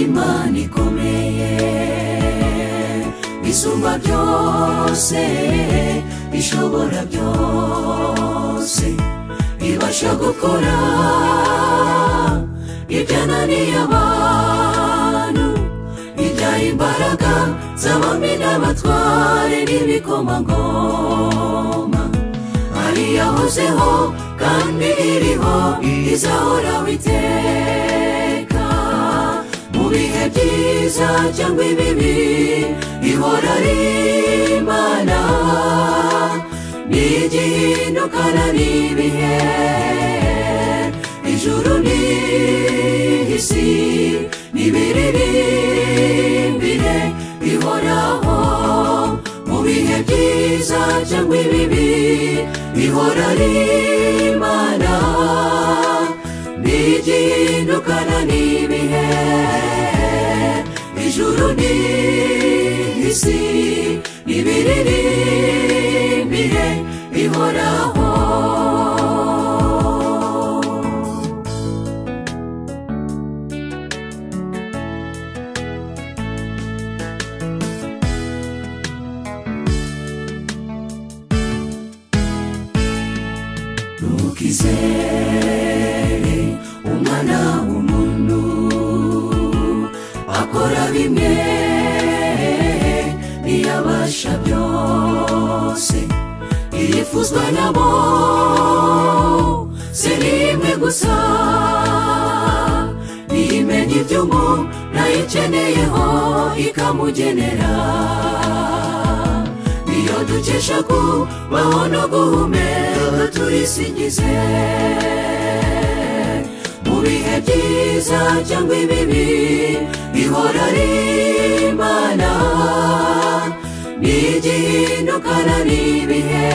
imana ikomeye isumba byose ishobora byose ibasha gukora ibyananiye abantu ibyaha imbaraga z'abami n'abatware n'ibikomangoma ari yahozeho kandi iriho izahoraho iteka mu bihe byiza cyangwa ibibi ihora ari imana n'igihindukana n'ibihe ijuru n'isi n'ibiriri imbere ihoraho mu bihe byiza cyangwa ibibi ihora ari imana n'igihindukana n'ibihe ijuru n'isi n'ibiriri imbere ihoraho ntukizere umwana w'umuntu akora bimwe ntiyabasha byose yifuzwa nabo si rimwe gusa niyimenya iby'umu nayikeneyeho ikamugenera niyo dukesha kubaho no guhumeka tuyisingize mu bihe byiza cyangwa ibibi ihora ari imana n'igihindukana n'ibihe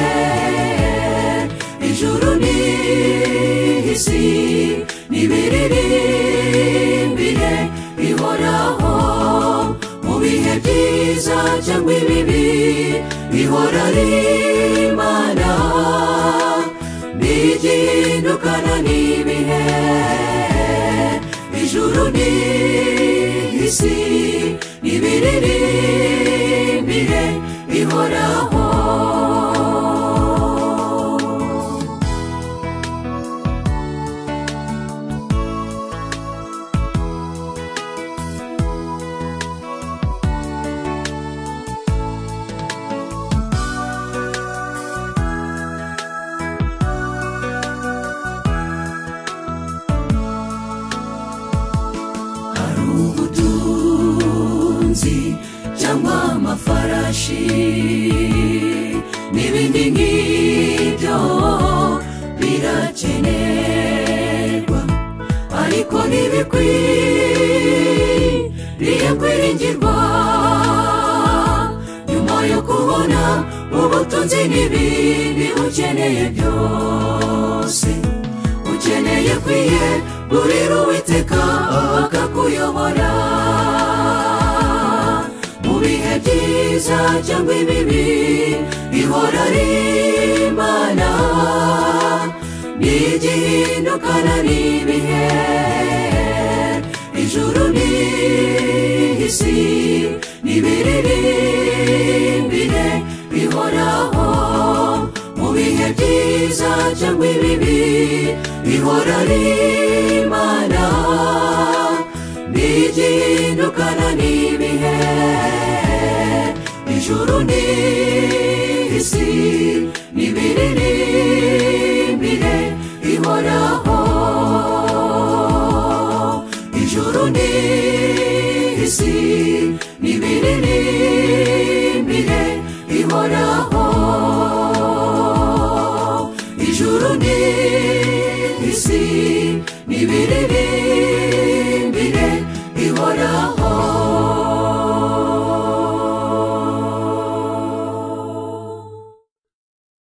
ijuru n'isi n'ibiriri imbere ihoraho mu bihe byiza cyangwa ibibi ihora ari imana n'igihindukana n'ibihe ijuru n'isi n'ibiriri imbere ihoraho hari ubutunzi cyangwa amafarashi n'ibindi nk'ibyo birakenerwa ariko ntibikwiriye kwiringirwa nyuma yo kubona ubutunzi n'ibindi ukeneye byose ukeneye kwiye gurira uwiteka akakuyobora mu bihe byiza cyangwa ibibi ihora ari imana n'igihindukana n'ibihe ijuru n'isi n'ibiriri imbere ihoraho mu bihe byiza cyangwa ibibi ihora ari imana n'igihindukana n'ibihe ijuru n'isi n'ibiriri imbere ihoraho ijuru n'isi n'ibiriri imbere ihoraho ijuru n'isi n'ibiriri